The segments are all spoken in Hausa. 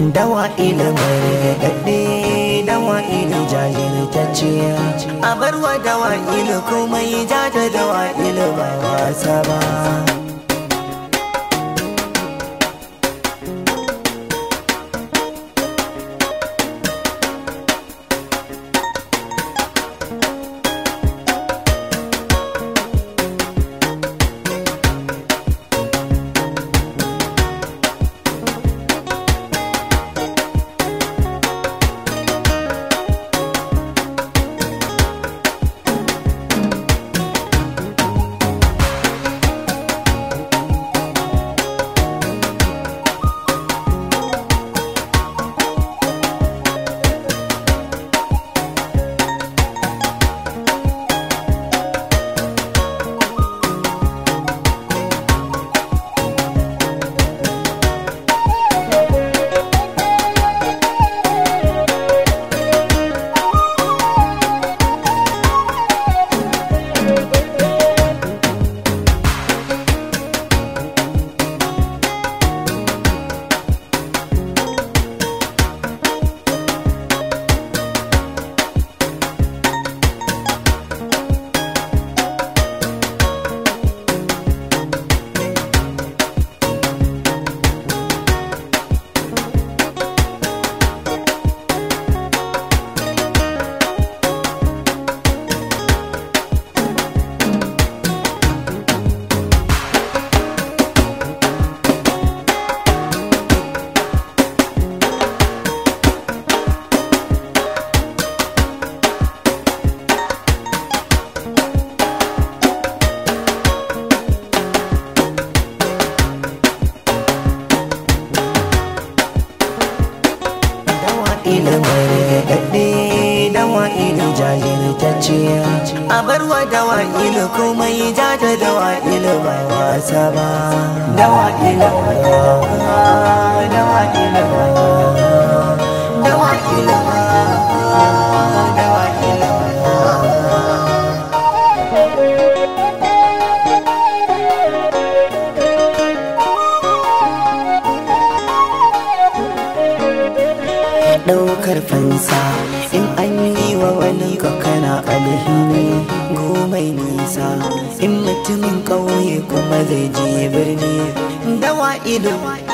dawa ilimin daɗe dawa ili jajirtacce a barwa dawa ili kuma yi jata dawa ili ba wasa ba ilimin daɗe dawa ili jajirtacce a barwa dawa ili kuma yi jata dawa ili ba wasa ba dawa ili dawa ili dawa ili dawa ili ɗaukar fansa in an yi wa wani kana alhini gomai nisa in mutumin ƙauye kuma zai je birni dawa ido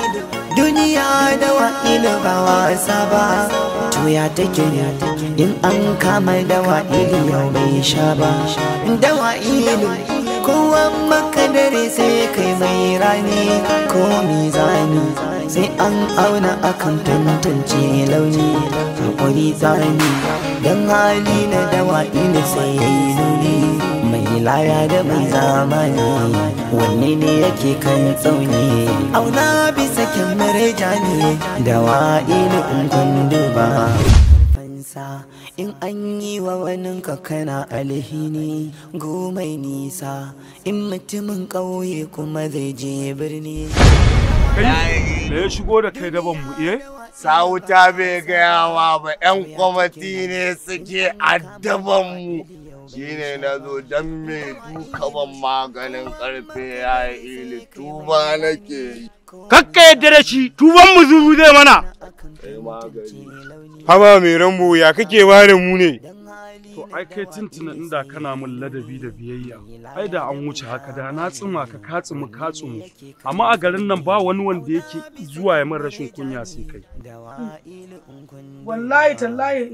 duniya dawa ido ba wasa ba to ya take in an kama dawa ido yau bai sha ba dawa ido kowa makadare sai kai mai rani ko mizani sai an auna akan tantance launi hakuri tsani don hali na dawa ina sai ya yi nuni mai laya da mai zamani wanne ne yake kan tsauni auna bisa kyamar jani dawa ina in kundu ba fansa in an yi wa waninka kana alhini gomai nisa in mutumin ƙauye kuma zai je birni Kai, me ya shigo da kai daban mu eh? Sauta bai gaya wa ba 'yan kwamati ne suke addaban mu. Shi ne na zo don me duka ban maganin karfe ya yi ili tuba nake yi. Kakka yadda da shi, tuban mu zuru zai mana. Kai magani. Haba mai rambo ya kake ware mu ne? To ai kai tuntuna inda kana min ladabi da biyayya. Ai da an wuce haka da na tsima ka ka tsimu ka tsimu. Amma a garin nan ba wani wanda yake zuwa ya min rashin kunya sai kai. wallahi tallahi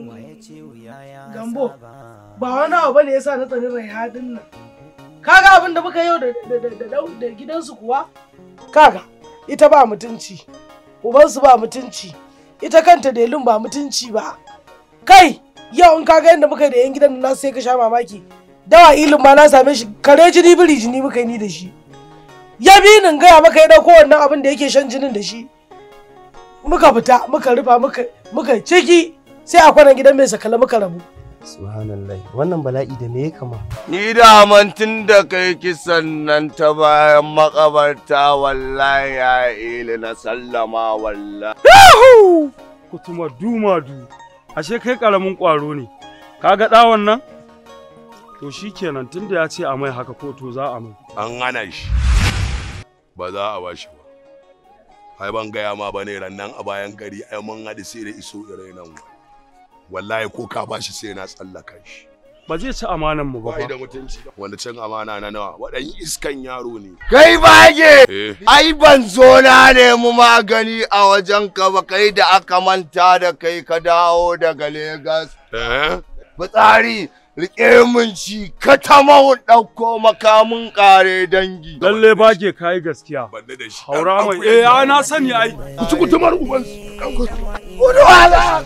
gambo ba wani abu bane yasa na tsani raihadin nan kaga abin da muka yau da da da da da gidansu kuwa kaga ita ba mutunci ubansu ba mutunci ita kanta delin ba mutunci ba kai yau in kaga yadda muka yi da yan gidan nan sai ka sha mamaki dawa ilin ma na same shi kare jini biri jini muka yi ni da shi ya bi nin gaya maka ya dauko wannan abin da yake shan jinin da shi muka fita muka rufa muka muka ciki sai a kwanan gidan mai sakala muka rabu Subhanallah wannan bala'i da me ya kama? Ni da tun da kai kisan nan ta bayan makabarta wallahi ya ili na sallama wallahi. Yahu! Kutuma dumadu. Ashe kai karamin ƙwaro ne. Ka ga ɗawon nan? To shi kenan tunda ya ce a mai haka ko to za a mai. an hana shi ba za a bashi ba ai ban gaya ma bane rannan a bayan gari ai mun haɗu sai da iso irai nan wallahi ko ka bashi sai na tsallaka shi ba zai ci amanan mu ba bai fa da mutunci wanda cin amana na nawa waɗan iskan yaro ne Kai bage! eh Ai ban zo na nemi magani a wajen ka ba kai da aka manta da kai ka dawo daga Legas. eh Fitsari rike mun shi ka tamau ɗauko makamin ƙare dangi. lalle bage kayi gaskiya banda da shi haura mai eh a na sani ai kuci kutumar uban Gudu hala!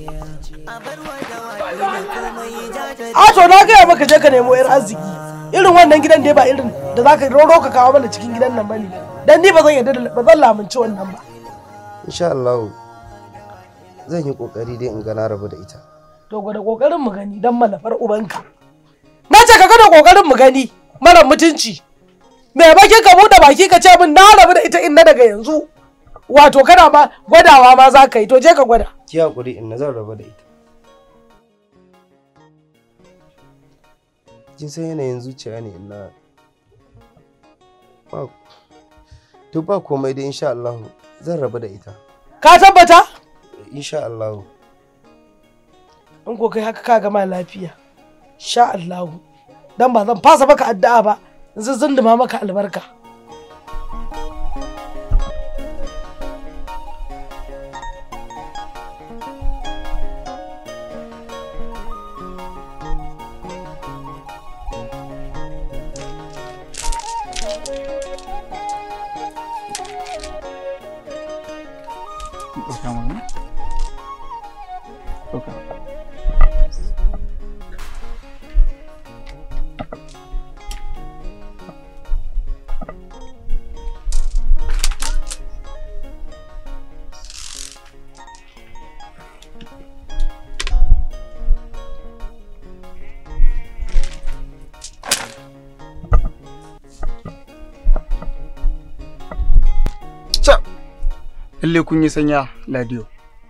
a to na gaya maka je ka nemo yar arziki irin wannan gidan da ba irin da zaka roro ka kawo mana cikin gidan nan bane dan ni ba zan yarda da- ba zan lamunci wannan ba insha Allah zan yi kokari dai in ga na rabu da ita to gwada kokarin mu gani dan malafar ubanka na ce ka gwada kokarin mu gani mara mutunci me bakin ka bude baki ka ce min na rabu da ita inna daga yanzu wato kana ma gwadawa ma za ka yi to je ka gwada ki hakuri in na zan rabu da ita kin san yanayin zuciya ne ina ba to ba komai dai insha Allah zan rabu da ita ka tabbata insha Allah in ko kai haka ka gama lafiya sha Allahu dan ba zan fasa maka addu'a ba zan zunduma maka albarka lalle kun yi sanya ladiyo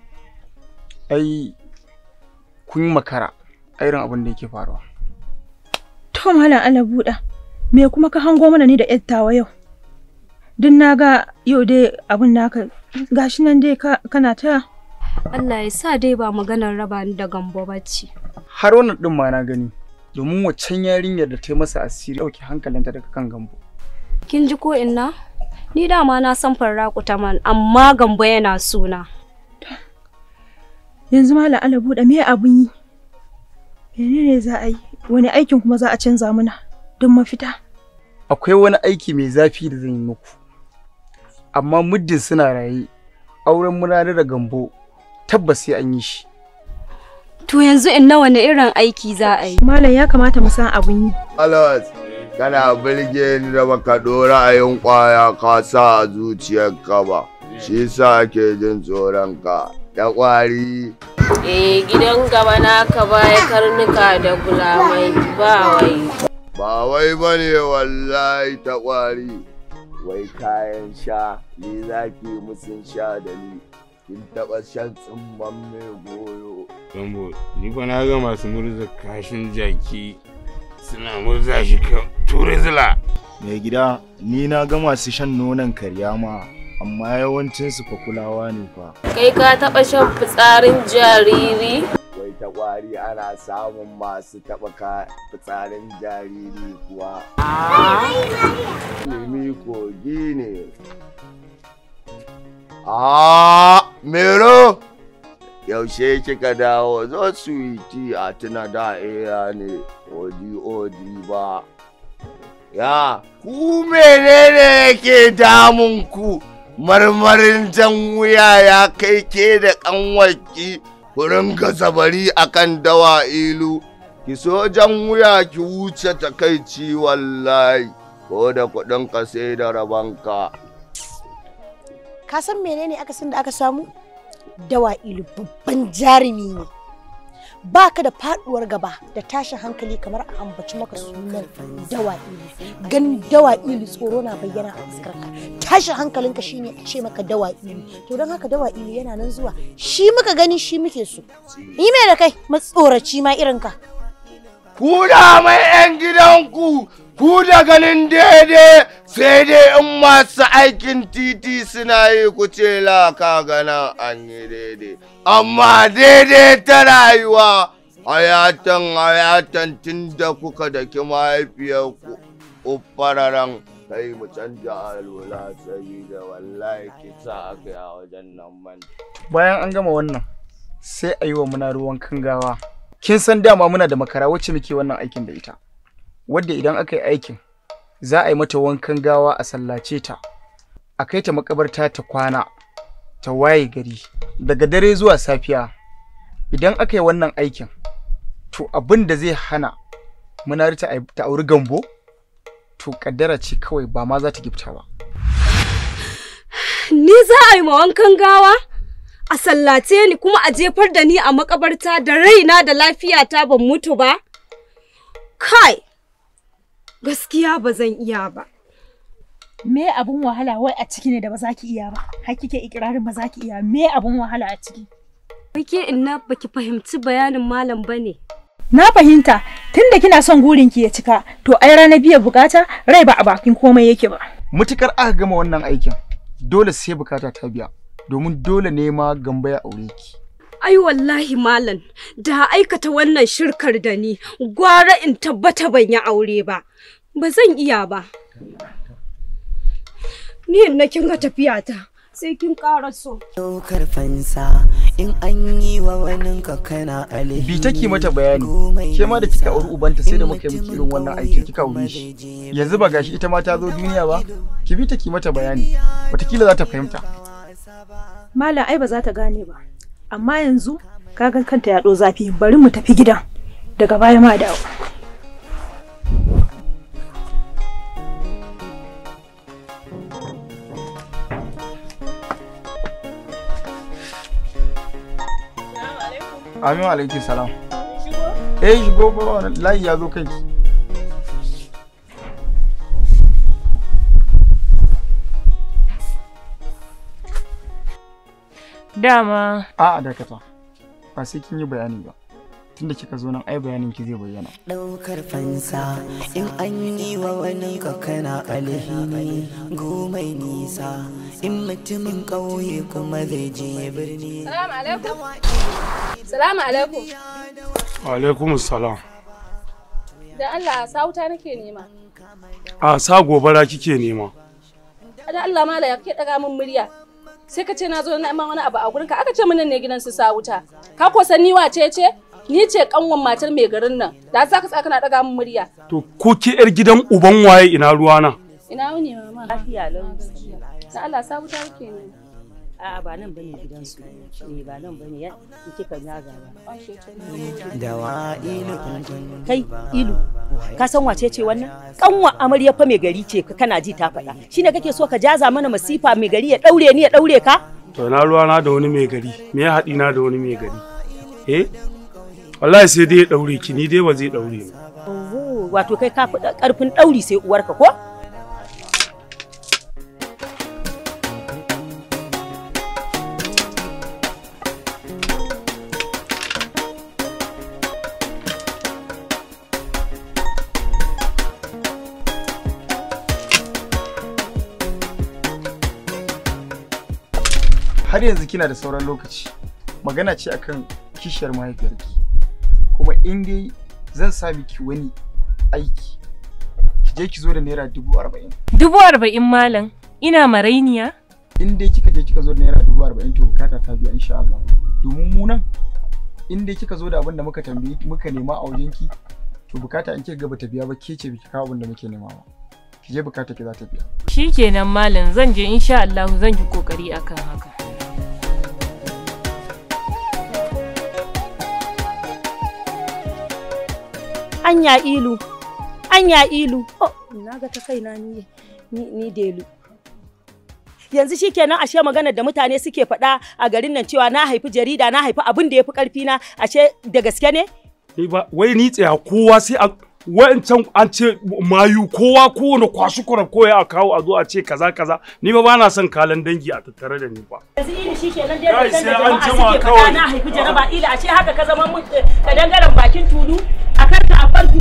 ai kun yi makara a irin abin da yake faruwa To Malam Allah buɗa, me kuma ka hango mana ni da yattawa yau? Duk na ga yau dai abin naka gashi nan dai ka- kana ta Allah ya sa dai ba maganar raba ni da gambo bacci. har wannan din ma na gani domin waccan yarinyar da ta yi masa asiri ɗauke hankalinta daga kan gambo Kin ji ko inna? Ni dama na san farraku man amma gambo yana suna. yanzu Malam Allah buɗa me abun yi? Menene za a yi? Wani aikin kuma za a canza mana don mafita? akwai wani aiki mai zafi da zan yi muku amma muddin suna raye auren murari da gambo tabbas sai an yi shi To yanzu inna wani irin aiki za a yi? Malam ya kamata mu san abun yi. Alas, kana birge ni da baka ɗora ra'ayin ƙwaya ka sa a zuciyarka ba. Shi sa ake jin tsoron ka. Da ƙwari. Eh gidan gaba naka baya karnuka da gulamai ba wai. Ba wai ba ne wallahi ta ƙwari. Wai kayan sha, ni za ki musun sha da ni. Kin taɓa shan tsumman mai goyo. Gambo, ni fa na ga masu murza kashin jaki suna murza shi kan ture zila. Mai gida, ni na ga masu shan nonon karya ma, amma yawancinsu fa kulawa ne fa. Kai ka taɓa shan fitsarin jariri? Wai ta ƙwari ana samun masu taɓa ka fitsarin jariri kuwa. Limi kogi ne. Ah, Mero! Yaushe kika dawo zo suwiti a tuna da iya ne, odi odi ba. Ya, ku menene yake damun ku? Marmarin jan wuya ya kai ke da ƙanwarki ku ringa zabari akan dawa ilu. Ki so jan wuya ki wuce takaici wallahi, ko da kuɗin ka sai da rabanka. ka san menene akasin da aka samu dawa'ilu babban jarumi ne ba ka da faduwar gaba da tashin hankali kamar a ambaci maka sunan dawa'ilu ganin dawa'ilu tsoro na bayyana a fuskarka tashin hankalinka shine a ce maka dawa'ilu to don haka dawa'ilu yana nan zuwa shi muka gani shi muke so yi mai da kai matsoraci ma irin ka ku da mai 'yan gidanku ku da ganin daidai sai dai in masu aikin titi suna yi ku ce la ka gana an yi daidai amma daidai ta rayuwa hayatan hayatan tun da kuka da ki mahaifiyarku uffararan kai mu canja alwala sabida wallahi kisa aka yi a wajen nan man bayan an gama wannan sai a yi wa muna ruwan kangawa kin san dama muna da makara wacce muke wannan aikin da ita wadda idan aka yi aikin za a yi mata wankan gawa a sallace ta a kai ta makabarta ta kwana ta waye gari daga dare zuwa safiya idan aka yi wannan aikin to abin da zai hana munari ta ai- ta auri gambo to kaddara ce kawai ba ma za ta gifta ba Ni za a yi ma wankan gawa? A sallace ni kuma a jefar da ni a makabarta da raina da lafiyata ban mutu ba? Kai! Gaskiya ba zan iya ba. Me abun wahala wai a ciki ne da ba za ki iya ba? Har kike ikirarin ba za ki iya. Me abun wahala a ciki? Wake inna baki fahimci bayanin malam bane. Na fahimta tunda kina son gurin ki ya cika to ai ranar biyan bukata rai ba a bakin komai yake ba. mutukar aka gama wannan aikin dole sai bukata ta biya domin dole ne ma gamba ya aure ki Ai wallahi malam da aikata wannan shirkar da ni gwara in tabbata ban yi aure ba. Ba zan iya ba. Ni in na kin ga tafiyata sai kin ƙara so. Ɗaukar fansa in an yi wa wani ka kana alheri. bi take mata bayani ke ma da kika auri ubanta sai da muka yi miki irin wannan aikin kika aure shi yanzu ba gashi ita ma ta zo duniya ba ki bi take mata bayani watakila za ta fahimta Malam ai ba za ta gane ba. Amma yanzu kaga kanta ya ɗo zafi bari mu tafi gidan daga baya ma dawo. amin wa alaikum salam eh shigo ba wani layi ya zo kanki Dama. a'a dakata ba sai kin yi bayani ba tunda kika zo nan ai bayanin ki zai bayyana Ɗaukar fansa in an yi wa wani ka kana alheri gomai nisa in mutumin ƙauye kuma zai je birni. Salamu alaikum. Salamu alaikum. alaikum salam Da Allah sauta nake nema. a sa gobara kike nema Da Allah mala ya ke daga min murya. Sai ka ce na zo na wani abu a gurinka aka ce min nan ne gidan su sauta. Ka ko san ni wace ce? Ni ce kanwan matar mai garin nan. Da za ka tsaka na daga min murya. to ko ke yar gidan uban waye ina ruwana Ina wuni mama. Lafiya lau. Da Allah sauta nake nema. A'a ba nan bane gidansu. Eh ba nan bane ya in kika zaga ba. Dawa ilu Kai ilu ka san wace ce wannan? Kanwa amarya fa mai gari ce kana ji ta faɗa. Shine kake so ka jaza mana masifa mai gari ya daure ni ya daure ka? to ina ruwana da wani mai gari me ya haɗi na da wani mai gari eh wallahi sai dai ya daure ki ni dai ba zai daure ni Oho wato kai ka fi karfin dauri sai uwarka ko? har yanzu kina da sauran lokaci magana ce akan kishiyar mahaifiyarki kuma in dai zan sa miki wani aiki ki je ki zo da naira dubu arba'in Dubu arba'in malam. Ina marainiya? in dai kika je kika zo da naira dubu arba'in to bukata ta biya insha Allah domin mu nan in dai kika zo da abin da muka tambaye muka nema a wajenki to bukata in kika ga bata biya ba ke ce biki kawo abin da muke nema ba ki je bukata ki za ta biya Shikenan malam zan je insha Allah zan yi kokari akan haka. Anya ilu. Anya ilu. Oh, na ga ta kaina ni ni, ni delu. Yanzu shikenan ashe maganar da mutane suke faɗa a garin nan cewa na haifi jarida na haifi abin da ya fi ƙarfi na ashe da gaske ne? ni ba wai ni tsaya kowa sai a wa'ancan an ce mayu kowa kowane kwashi kwarar koya a kawo a zo a ce kaza kaza ni ba bana son kalan dangi a tattare da ni ba Yanzu ilu shikenan dai Kai, da sai an jama'a jima suke kawai. faɗa na haifi jaraba ila ashe haka ka zama mun ka dangaren bakin tulu a kan ka a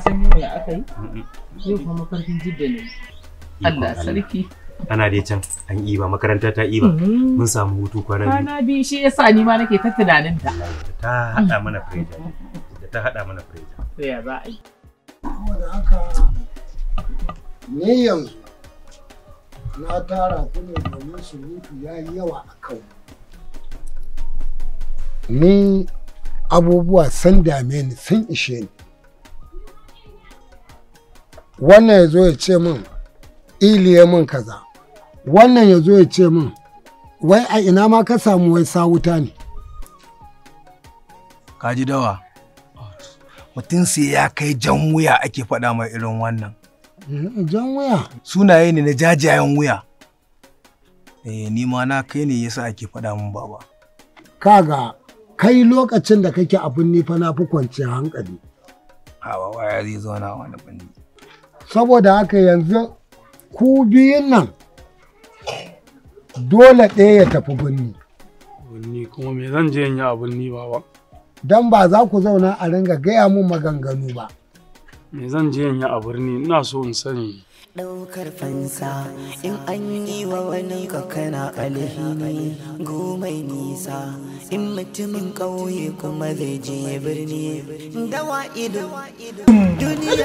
can yau ya aka yi? Yau kuma mafarkin jidda ne. Allah sarki. Ana dai can an iba makaranta ta iba. Mhm. Mun samu hutu kwana biyu. Kwana biyu shi yasa ni ma nake ta tunanin ta. Ta haɗa mana freja. Da ta haɗa mana freja. To ya za a yi? Saboda haka ni yanzu na tara ku ne domin surutu ya yi yawa a kan ni abubuwa sun dame ni sun ishe ni wannan ya zo ya ce min iliye min kaza wannan ya zo ya ce min wai a ina ma ka samu wai sawuta ne Kaji dawa. Mutum sai ya kai jan wuya ake faɗa mai irin wannan. jan wuya Sunaye ne na jajayen wuya. Eh, ni ma na kai ne yasa ake faɗa min baba. kaga kai lokacin da kake abin nifa na fi kwanciyar hankali Hawa waya zai zauna wani bane. saboda haka yanzu ku biyun nan dole ɗaya ya tafi birni Ni kuma me zan je in yi abin ni baba? don ba za ku zauna a ringa gaya mun maganganu ba Me zan je in yi a birni ina so in sani. ɗaukar fansa in an yi wa wani ka kana alhini gomai nisa in mutumin ƙauye kuma zai je birni dawa ido duniya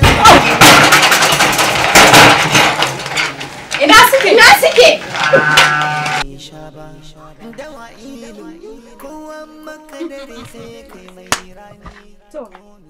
Ina suke? Ina suke? dawa ido kowa makadari sai kai mai rani To.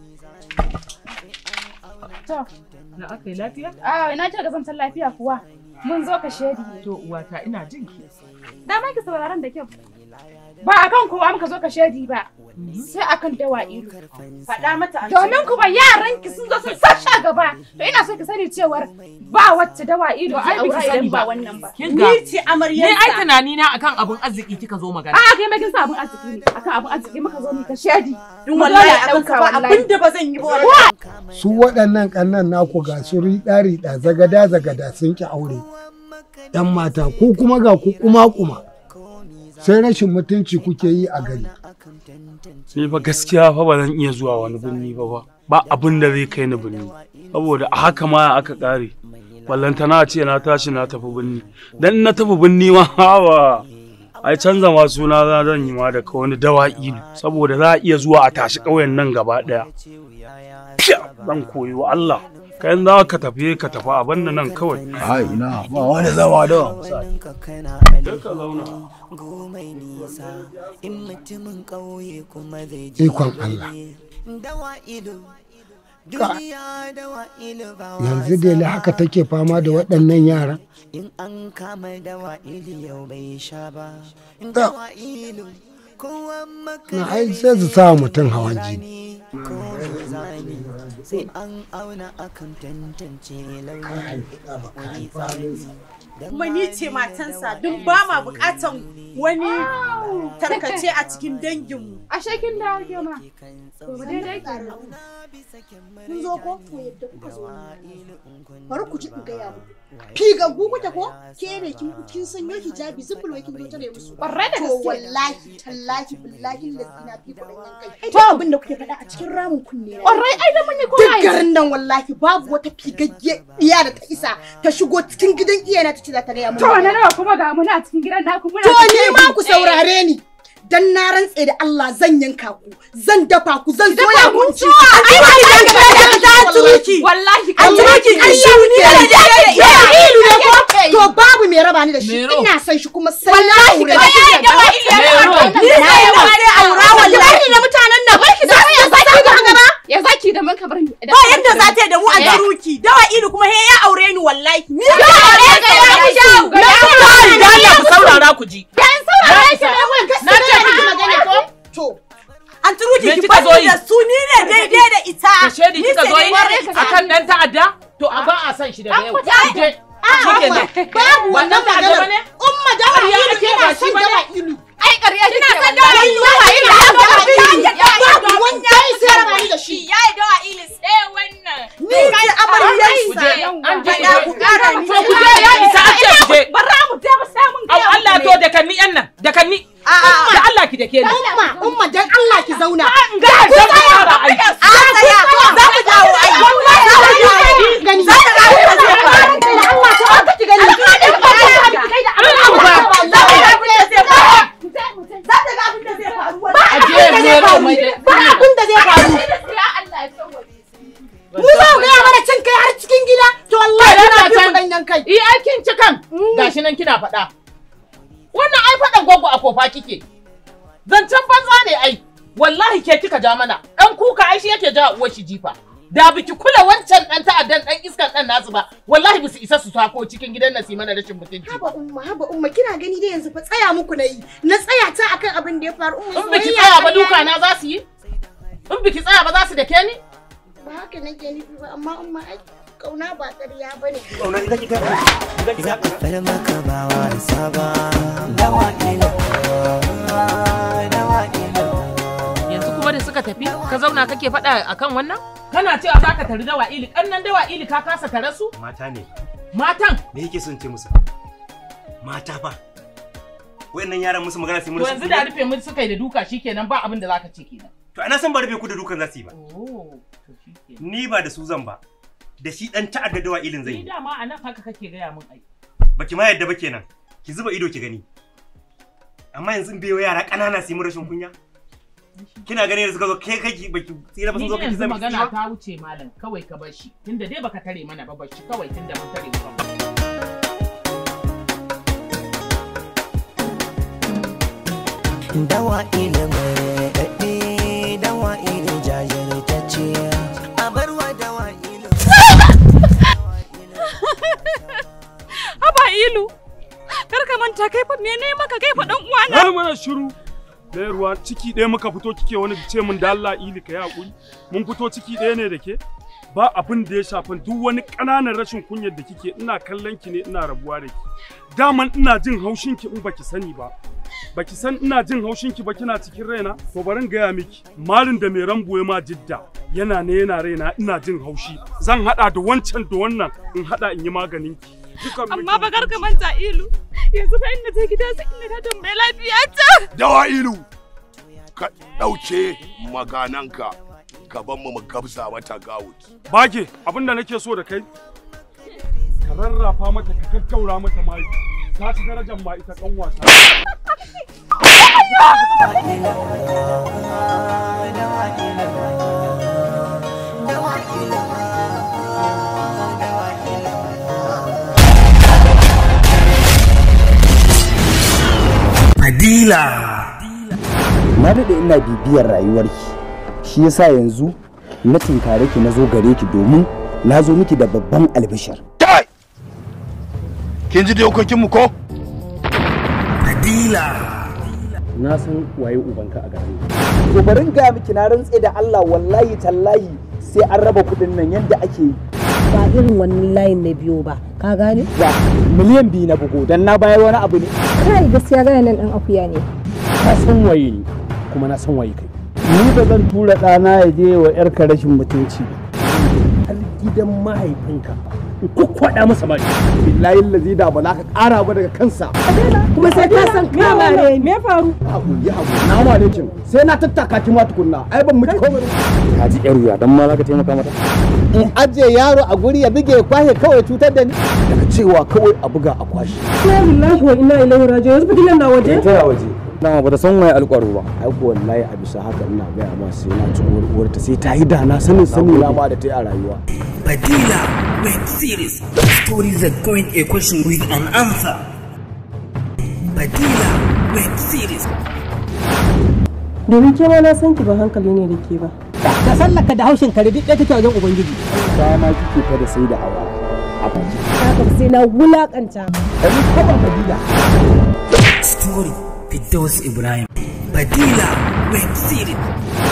To. Na aka yi lafiya? Ah, ina ce ga zantar lafiya kuwa. Mun zo ka shedi. To uwata ina jin ki. Dama ki sauraron da kyau. Ba akan kowa muka zo ka shedi ba. Sai akan dawa ido. Faɗa mata an Domin kuma yaran ki sun zo sun sasha gaba. To ina so ki sani cewar ba wacce dawa ido To ai zai biki aura sani idan ba ba. wannan ba. Kin ga? Ni ai tunani na akan abun arziki kika zo magana. A kai ma kin sa abun arziki ne. Akan abun arziki muka zo mu ka shedi. Dun wallahi a ɗauka ba abinda ba zan yi ba wallahi. su waɗannan ƙannan naku ga su riɗa-riɗa zagada-zagada sun ki aure ‘yan mata ko kuma ga ku kuma-kuma sai rashin mutunci kuke yi a gari Ni fa gaskiya fa ba zan iya zuwa wani birni ba ba. Ba abin da zai kai ni birni. Saboda a haka ma aka ƙare. Ballantana ce na tashi na tafi birni. Dan in na tafi birni ma hawa. Ai canza ma suna za zan yi ma daga wani dawa ilu. Saboda za a iya zuwa a tashi ƙauyen nan gaba ɗaya. Zan koyi wa Allah. Kayan za ka tafi ka tafi a banda nan kawai. Ai ina ba wani zama da. gomai nisa in mutumin ƙauye kuma zai je Ikon Allah. dawa ido Ka- duniya dawa ido ba yanzu dai haka take fama da waɗannan yara in an kama dawa ido yau bai sha ba dawa ido kowa na ai sai su sa mutum hawan jini ko zani sai an auna akan tantance launi kuma ni ce matansa duk ba ma bukatan wani tarkace a cikin danginmu. A shekin da ake ma. To ba daidai kenan. Kun zo ko to yadda kuka zo bari ku ji in gaya muku. Figaggu kuke ko? Ke ne kin kin sanyo hijabi zubul wai kin zo tare musu. Ƙwarai da To gaske. wallahi tallahi billahi lazina fi kuɗin yankai. To abin da kuke faɗa a cikin ramin kunne na. Ƙwarai ai da mun yi Duk kowa garin nan wallahi babu wata figagge iya da ta isa ta shigo cikin gidan iyana ta ce za ta gaya mun. To magana. na nawa kuma ga muna a cikin gidan naku muna To cikin ni ma ku Eh. saurare ni. Dan na rantse da Allah zan yanka ku, zan dafa ku, zan Dafa soya kun ku. ci. Ai, ba ki dan kada ka ta turuki. Wallahi an turuki an shi ne ne da da da da ilu ne ko? da To babu mai raba ni da shi. Mero. Ina son shi kuma sai Wallahi aure ka shi. yi da wa ilu ya Mero. raba Ni sai Na ba sai aura Ki wallahi. bari da mutanen nan. Barki da ya zaki da gaba. Ya zaki da mun ka bar ni. Ba yadda za ta yi da mu a garuki. Dawa ilu kuma he ya aure ni wallahi. Ni Ya aure ka ya fi shawo. Na saurara da Allah ku saurara ku ji. Dan saurara ki ne mun Na ce miki magana ko? To. An turuki Me ki kika zo bani yi? da su ni ne daidai da ita. Ka shedi Ni kika ce zo yi daidai da ita. akan dan ta'adda? To a ba a san shi daga yau. Je. Shikenan. Babu Ba wannan dan ta'adda maganar. bane? Umma dawa Ƙarya ilu ake ina ba shi son bane? dawa ilu. Ai ƙarya Kina kike son wallahi. dawa ilu? Dawa ilu Ya ya dawa dawa ilu. ilu. Ya Ya dawa dawa ilu. ilu. Ya yi sai raba ni da shi. Ya yi dawa ilu sai wannan. Ni ce amaryarsa. An je Faɗa ku ƙara ni. To ku je ya isa an ce ku je. Bara mu je mu samun Au Allah to da kanni yan nan da kanni. Da Allah ki da ke ni. Umma, umma dan Allah ki zauna. Ga Ku dan tsaya. fara ai. A tsaya. Za ku dawo ai. kai. Iya aikin ci kan. Gashi nan kina faɗa. Wannan ai faɗan gwaggo a kofa kike. Zancen banza ne ai. Wallahi ke kika ja mana. Ɗan kuka ai shi yake ja uwar shi jifa. Da biki kula wancan ɗan ta'addan ɗan iskan ɗan nasu ba. Wallahi bisu isa su sako cikin gidan nan su yi mana rashin mutunci. Haba umma, haba umma, kina gani dai yanzu fa tsaya muku na yi. Na tsaya ta akan abin da ya faru. Umma, In biki soyayya tsaya ba ƙarya duka ne. na za su yi? In biki tsaya ba za su dake ni? Ba haka nake nufi ba, amma umma ai kauna ba ƙarya bane. Zaɓar maka ba wasa ba, dawa ilo, dawa ilo. Yanzu kuma da suka tafi ka zauna kake faɗa akan wannan? Kana cewa za ka tari dawa ili, ƙannan dawa ili ka kasa tare su? Mata ne. Matan! Me yake son ce musu? Mata fa. Wayannan yaran musu magana sai mun To yanzu da rufe mun suka yi da duka shikenan ba abin da za ka ce kenan. To ana san ba rufe ku da dukan za su yi ba. Ni ba da su zan ba. Da shi dan ta'adda dawa ilin zai Ni yi. dama a nan haka kake gaya min ai. Baki ma yadda ba kenan. Ki zuba ido ki gani. Amma yanzu bai wa yara ƙanana su yi mun rashin kunya. Kina ganin da suka zo kai kai baki tsira ba sun Ni zo dai kai yanzu zama magana ta wuce malam kawai ka bar shi tunda dai baka tare mana ba bar shi kawai tunda mun tare ba. Dawa ilo mai daɗe, dawa ilo jajirtacce. A barwa dawa ilo. Haba ilu. Kar ka manta kai fa mene maka kai fa dan uwana. Na mana shiru. Ɗaya ruwa ciki ɗaya muka fito kike wani ce min da Allah ili ka yi haƙuri. Mun fito ciki ɗaya ne da ke. Ba abin da ya shafan duk wani ƙananan rashin kunyar da kike ina kallon ki ne ina rabuwa da ki. Daman ina jin haushin ki in baki sani ba. Baki san ina jin haushin ki ba kina cikin raina? To bari in gaya miki. Malin da mai rambo ya ma jidda yana ne yana raina ina jin haushi. Zan haɗa da wancan da wannan in haɗa in yi maganin ki. Dukan Amma ba kar ka manta ilu. Yanzu fa inda ta gida sai inda ta tambaye lafiya ta. Dawa ilu, ka ɗauke magananka ka ban mu mu gabza mata gawut. Bage abin da nake so da kai ka rarrafa mata ka gaggaura mata mai ta ci darajar ma ita kan wasa. Fadila. Na daɗe ina bibiyar rayuwarki, shi yasa yanzu na tinkare ki na zo gare ki domin na zo miki da babban albishir. Kin ji dokokinmu ko? Fadila. Na san waye ubanka a garin. To bari in ga miki na rantse da Allah wallahi tallahi sai an raba kuɗin nan yadda ake yi. Ba irin wannan layin na biyo ba, ka gane? Wa miliyan biyu na bugu dan na bayar wani abu ne. Kai gaskiya gane nan ɗan akuya ne. Ka san waye ni kuma na san waye kai. Ni ba zan tura ɗana ya je wa 'yarka rashin mutunci ba. Har gidan mahaifinka in kwakwada masa baki. Billahi lazi da ba za ka ƙara ba daga kansa. Kuma sai ka san kama ne, me faru? Haku yi haku na ma ne kin sai na tattaka ki ma tukunna ai ban miki komai. Ka ji ƴar wuya dan ma za ka taimaka mata. In ajiye yaro a guri ya buge ya kwashe kawai cutar da ni. Daga cewa kawai a buga a kwashe. Inna lillahi wa inna ilaihi raji'un. Yanzu fitilan na waje? Ta waje. Dama bata san waye alƙwaro ba. Ai ko wallahi a bisa haka ina gaya ma sai na ci uwar uwarta sai ta yi da na sanin sani na ma da ta yi a rayuwa. Badila web series. Stories that going a question with an answer. Badila web series. Domin ke ma na san ki ba hankali ne da ke ba. Ka sallaka da haushin kare duk ɗaya take wajen Ubangiji. Ta ma kike fa da sai da hawa a baki. Haka sai na wulakanta. Ɗari kaba Badila. Story Fidos Ibrahim. Badila web series.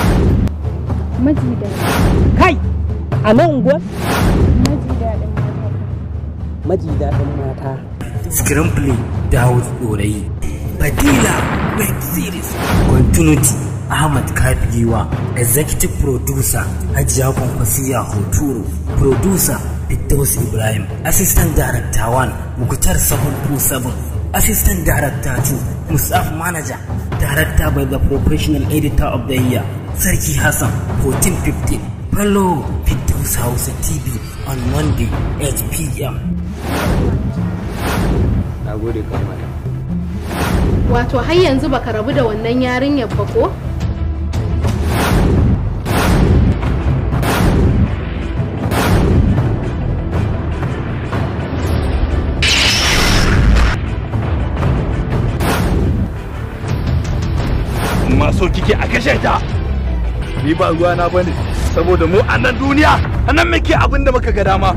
Majida. Kai! A nan unguwar? Majida ɗin mata. Maji daɗin mata. Screenplay Dawud Dorayi. Badila web series. Continuity Ahmad Kafiwa. Executive producer Hajiya Kwankwasiya Hoturu. Producer Fidos Ibrahim. Assistant Director 1 Mukhtar 727. Assistant Director 2 Musaf Manager. Director by the Professional Editor of the Year. Sarki Hassan 1415. Follow Fidos Hausa TV on Monday 8 p.m. Na gode kamar. Wato har yanzu baka rabu da wannan yarinyar ba ko? ma so kike a kashe ta ni ba ruwa na bane saboda mu a nan duniya a nan muke abin da muka ga dama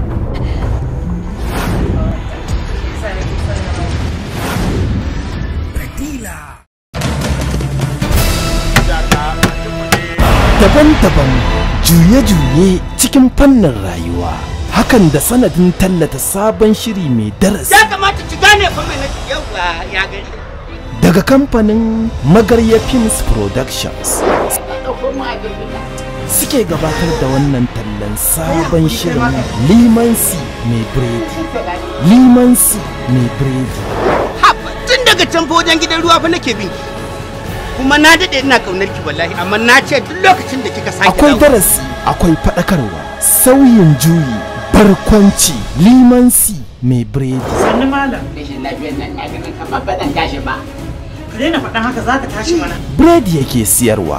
daban-daban juye-juye cikin fannin rayuwa hakan da sanadin tallata sabon shiri mai darasi ya kamata ki gane fa mai nake yawa ya gani daga kamfanin magarya films productions suke gabatar da wannan tallan sabon shirin limansi mai biredi limansi mai biredi tun daga can fa wajen gidan ruwa fa nake bin ki kuma na dade ina kaunar ki wallahi amma na ce duk lokacin da kika sake akwai dawo- darasi akwai faɗakarwa sauyin juyi barkwanci limansi mai biredi sannu malam rashin lafiyar nan na ganin kamar ba zan tashi ba ka daina faɗan haka za ka tashi mana biredi yake siyarwa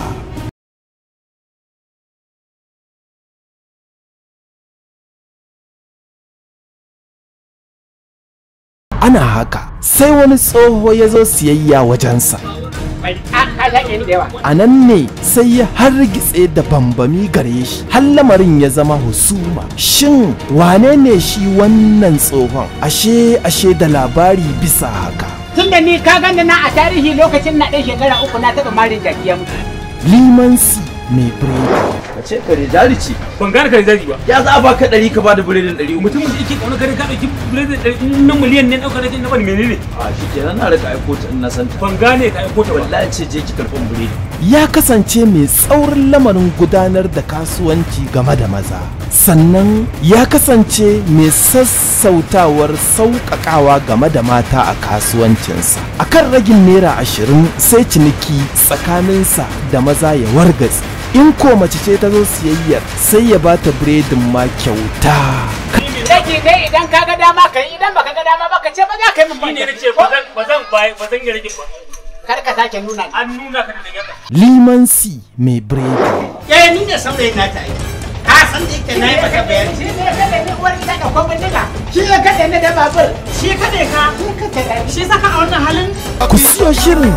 ana haka sai wani tsoho ya zo siyayya wajensa Bai, a ka zage ni da yawa a nan ne sai ya hargitse da bambami gare shi har lamarin ya zama husuma shin wane ne shi wannan tsohon ashe ashe da labari bisa haka tun da ni ka gani na a tarihi lokacin na ɗan shekara uku na taɓa marin jaki ya mutu limansi mai biredi ka ce kare jari ce ban gane kare jari ba ya za a baka ɗari ka bada biredin ɗari mutumin da yake kauna kare ka ɗauki biredin ɗari na miliyan ne ɗauka nake na bani menene a shi kenan na rika aiko ta in na san ta ban gane ka aiko ta wallahi ce je ki karɓan biredi ya kasance mai tsaurin lamarin gudanar da kasuwanci game da maza sannan ya kasance mai sassautawar sauƙaƙawa game da mata a kasuwancinsa akan ragin naira ashirin sai ciniki tsakaninsa da maza ya wargatse in ko mace ce ta zo siyayyar sai ya bata biredin ma kyauta Daki dai idan ka ga dama ka yi idan baka ga dama ba ka ce ba za ka yi min Shi ne na ce ba zan ba zan ba ba zan yi rage ba Kar ka sake nuna an nuna ka da yadda limansi mai biredi Eh ni ne saurayin nata ai. Ka san da yake na yi maka bayani. Shi ne kada ni uwar gida da kwan bindiga. Shi ne kada ni da babur. Shi kada ka. Shi saka a wannan halin. ku siyo shirin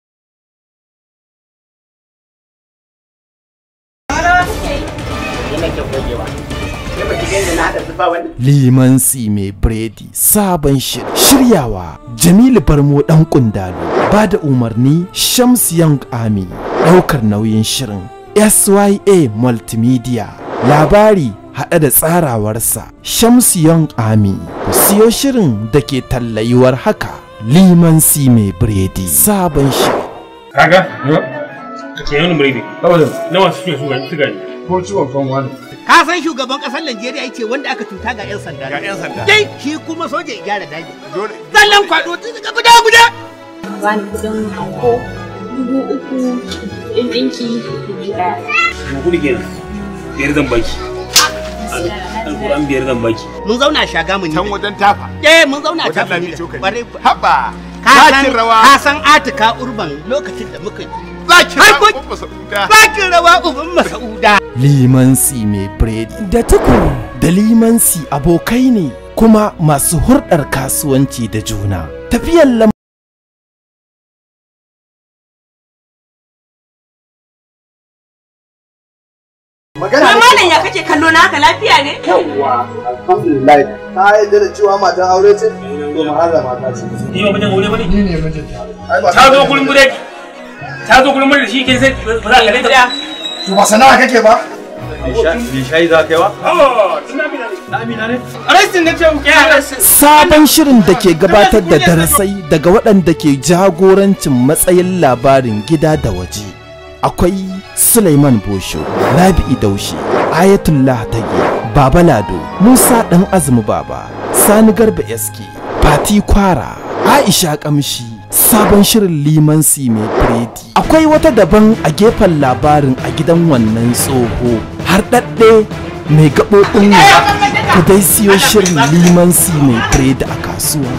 Ina ke gogewa. Ke ba ki gani na haɗa zuba wani. limansi mai biredi sabon shiri shiryawa jamilu barmo dan kundalo ba da umarni shams young army daukar nauyin shirin sya multimedia labari haɗe da tsarawarsa shams young army ku siyo shirin da ke tallayuwar haka limansi mai biredi sabon shiri kaga ka ce yana biredi saboda nawa suke su ga su gani ko ciwon kan wani Ka san shugaban ƙasar Najeriya ya ce wanda aka cuta ga 'yan sanda. Ga 'yan sanda. Dai shi kuma soja ya gyara daji. Dole. Zallan kwado tun daga guda guda. bani kudin anko dubu uku kudin ɗinki dubu ɗaya. mu kudi kenan biyar zan baki alƙur'an biyar zan baki Mun zauna a shaga mun Can wajen tafa. Eh mun zauna a Wajen tafa. lami cokali. Bare Haba. Ka san Zakin rawa. ka san Atika Urban lokacin da muka yi. Zakin Har rawa kun- Umma Sauda. Zakin rawa uban Masauda. limansi mai biredi da tukuru da limansi abokai ne kuma masu hurɗar kasuwanci da juna tafiyar lam Magana ne. Malam ya kake kallo na haka lafiya ne? Yawwa, alhamdulillah. Ta yarda da cewa matan aure ce? To mahalla mata ce. ni ba mijin aure bane Ni ne mijinta. Ai ba ta zo gurin biredi ta zo gurin biredi shi ke sai ba za ka leta To ba sana'a kake ba? Bai shayi za ka yi ba? Na amina ne. Arrestin na ce muke arrestin. sabon shirin da ke gabatar da darasai daga waɗanda ke jagorancin matsayin labarin gida da waje akwai Suleiman Bosho, Rabi'i Daushe, Ayatullah Tage, Baba Lado, Musa ɗan Azumi Baba, Sani Garba SK, Fati Kwara, Aisha Kamshi, sabon shirin limansi mai biredi. Akwai wata daban a gefen labarin a gidan wannan tsoho, har ɗaɗɗe mai gaɓoɓin ku dai siyo shirin limansi mai biredi a kasuwa.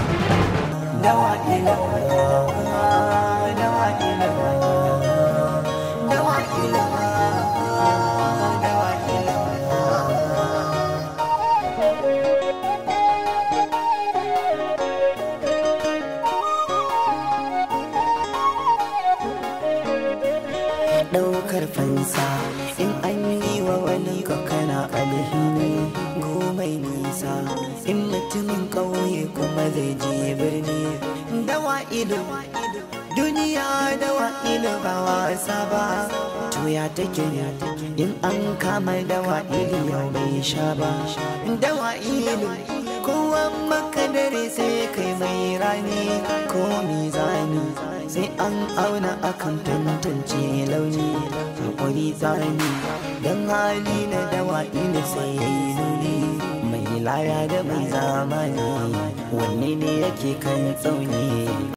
ɗaukar fansa in an yi wa wani ka kana alhini gomai nisa in mutumin ƙauye kuma zai je birni dawa ido duniya dawa ido ba wasa ba to ya take in an kama dawa ido yau bai sha ba dawa ido kowa maka dare sai kai mai rani ko mizani sai an auna akan tantance launi hakuri tsani don hali na dawa ina sai ya yi nuni mai laya da mai zamani wanne ne yake kan tsauni